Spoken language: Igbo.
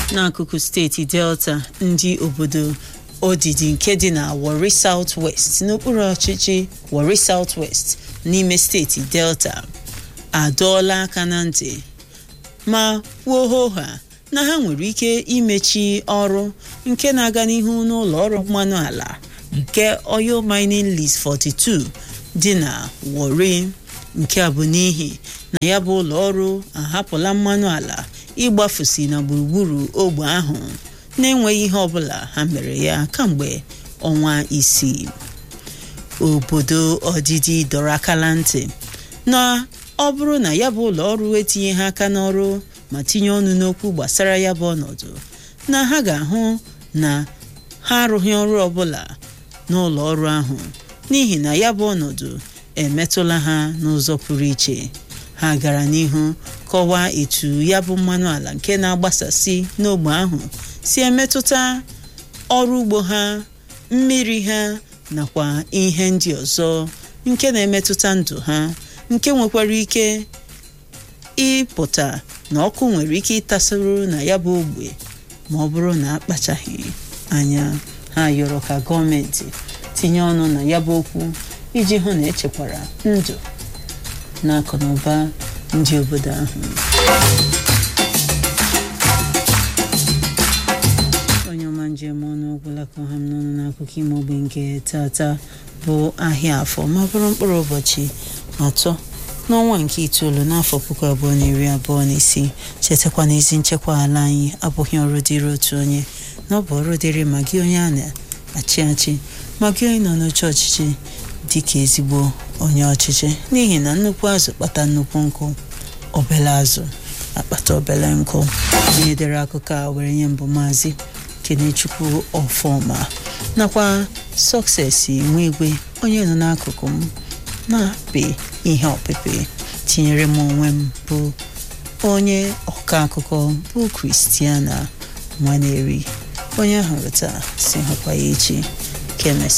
n'akụkụ steeti delta ndị obodo odidi nke dị na Warri South West n'okpuru ọchịchị Warri South West n'ime steeti delta adọọla aka na ntị ma kwuo hoha na ha nwere ike imechi ọrụ nke na-aga n'ihu n'ụlọ ọrụ mmanụ ala nke Oil Mining Lease 42 dị na Warri nke a bụ n'ihi na ya bụ ụlọ ọrụ ahapụla mmanụ ala ịgbafusi na gburugburu ogbe ahụ na-enweghị ihe ọbụla ha mere ya kamgbe ọnwa isii obodo ọdịdị dọrọ akala ntị na ọ bụrụ na ya bụ ụlọ ọrụ etinye ha aka n'ọrụ ma tinye ọnụ n'okwu gbasara ya bụ ọnọdụ na ha ga-ahụ na ha arụghị ọrụ ọbụla n'ụlọ ọrụ ahụ n'ihi na ya bụ ọnọdụ emetụla ha n'ụzọ pụrụ iche ha gara n'ihu kọwaa etu ya bụ mmanụ ala nke na-agbasasị n'ogbe ahụ si emetụta ọrụ ugbo ha mmiri ha nakwa ihe ndị ọzọ nke na-emetụta ndụ ha nke nwekwara ike ịpụta na ọkụ nwere ike ịtasoro na ya bụ ogbe ma ọ bụrụ na akpachaghị anya ha yọrọ ka gọọmenti tinye ọnụ na ya bụ okwu iji hụ na echekwara ndụ na akụ na ụba ndị obodo ahụ onye ọma njem ọnụ ọgwụla ka ọha m n'ọnụ n'akụkọ ime ogbe nke tata bụ ahịa afọ ma bụrụ mkpụrụ ụbọchị atọ n'ọnwa nke itoolu n'afọ puku abụọ na iri abụọ na isii chetakwa na ezi nchekwa ala anyị abụghị ọrụ dịrị otu onye na ọ bụ ọrụ dịrị ma gị onye a na-achị achị ma gị onye nọ n'oche ọchịchị dịka ezigbo onye ọchịchị n'ihi na nnukwu azụ kpata nnukwu nkụ obele azụ akpata obele nkụ onye dere akụkọ a were nye mbụ maazị kenechukwu ọfọma nakwa sọksesi nwa igwe onye nọ n'akụkụ m na-apị ihe ọpịpị tinyere m onwe m bụ onye ọka akụkọ bụ kristiana nwaneri onye ahụrụ taa si hụkwa ya echi kemes